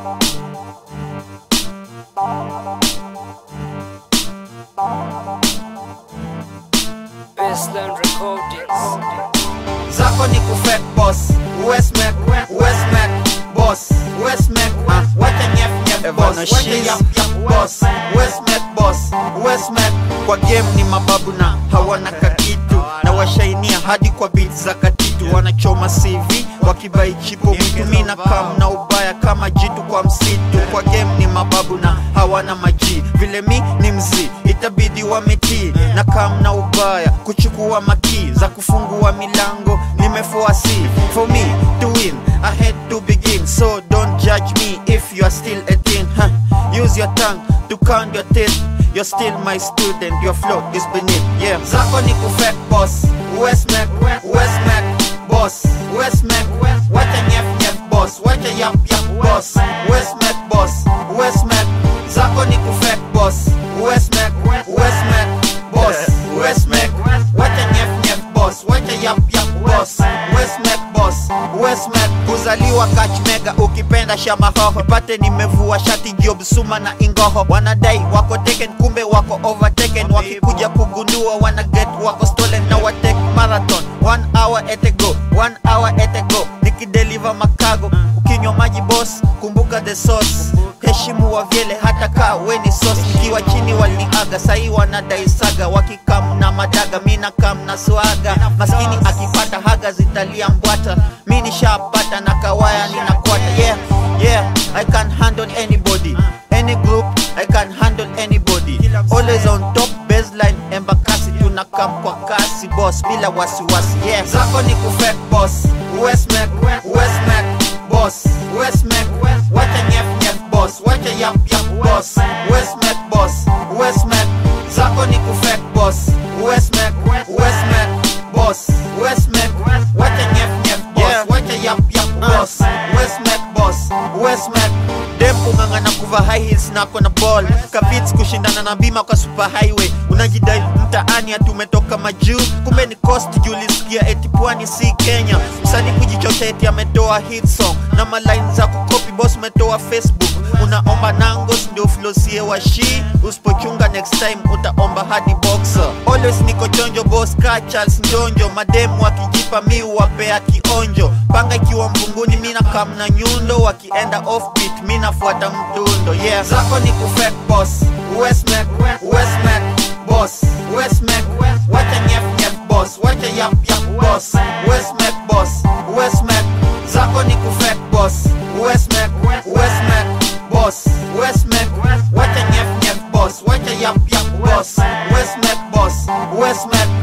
Baseline Recordings. zako ni kufek boss Westmac, Westmac, boss Westmac, ah, wacha nyef nyef boss wacha yap yap boss Westmac boss Westmac kwa game ni mababu na hawana kakitu na washainia hadi kwa beat za katitu wanachoma CV wakibai chipo mtumina kam na ubaya kama jitu kwa msitu kwa game ni mababu na hawana maji vile mi ni mzii itabidi wametii na kam na ubaya kuchukua maki za kufungua milango nimefuasi for me to win I had to begin so don't judge me if you are still a teen huh? use your tongue to count your teeth You're still my student, your flow is beneath, yeah Zako ni kufek boss, Westmac, Westmac, boss Westmac, wacha nyef nyef boss, wacha yap yap boss Westmac boss, Westmac, zako ni kufek boss Westmac, Westmac, boss Westmac, wacha nyef nyef boss, wacha yap yap boss Westmac boss, Westmac kuzaliwa catch mega ukipenda shama hoho ipate nimevua shati job suma na ingoho wanadai wako taken kumbe wako overtaken wakikuja kugundua wana get wako stolen na watek marathon one hour at a go one hour at a go nikideliver makago ukinywa maji boss kumbuka the sauce heshimu wa vyele hata kaa weni sauce nikiwa chini waliniaga sahii wanadai saga wakikam na madaga mina kam na swaga maskini akipata haga zitalia mbwata mi nishapata na kawaya ninakwata yeah yeah i can handle anybody any group i can handle anybody always on top baseline embakasi tunakam kwa kasi boss bila wasiwasi yeah zako ni kufek boss westmac westmac boss westmac wacha nyef nyef boss wacha yap yap boss westmac boss westmac zako ni kufek boss westmac westmac boss westmac wacha nyef nyef boss wacha yap yap boss westmac boss westmac dem kung'ang'ana kuva high heels nako na ball kabits kushindana na bima kwa super highway unajidai mtaani atumetoka majuu kumbe ni coast julisikia eti pwani si kenya msanii kujichocha eti ametoa hit song na maline za kukopi boss umetoa facebook unaomba nangos ndio flosie wa shi usipochunga next time utaomba hadi boxer always niko chonjo boss ka charles njonjo mademu wakijipa mi wapea kionjo panga ikiwa mvunguni mina kam na nyundo wakienda offbeat mi nafuata mdundo yeah zako ni kufek boss westmac westmac boss westmac wacha nyef nyef boss wacha yap yap boss westmac boss westmac zako ni kufek boss westmac westmac boss westmac wacha nyef nyef boss wacha yap yap boss westmac boss westmac